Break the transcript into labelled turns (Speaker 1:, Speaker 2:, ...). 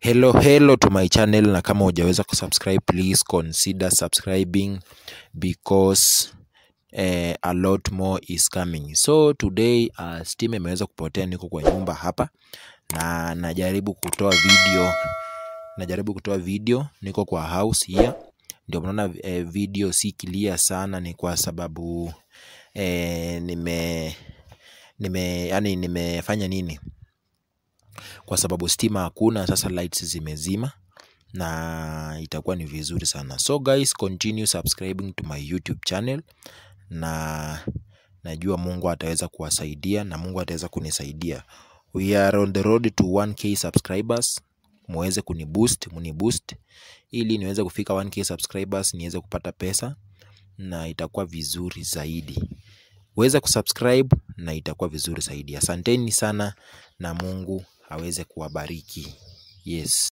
Speaker 1: Hello hello to my channel, na kama hujaweza kusubscribe please consider subscribing because eh, a lot more is coming. So today uh, stima imeweza kupotea, niko kwa nyumba hapa na najaribu kutoa video, najaribu kutoa video, niko kwa house here, ndio mnaona eh, video si clear sana, ni kwa sababu eh, nime nime yani nimefanya nini kwa sababu stima hakuna, sasa lights zimezima na itakuwa ni vizuri sana. So guys, continue subscribing to my YouTube channel, na najua Mungu ataweza kuwasaidia na Mungu ataweza kunisaidia. We are on the road to 1k subscribers, muweze kuniboost, muniboost ili niweze kufika 1k subscribers, niweze kupata pesa na itakuwa vizuri zaidi. Uweze kusubscribe na itakuwa vizuri zaidi. Asanteni sana na Mungu aweze kuwabariki. Yes.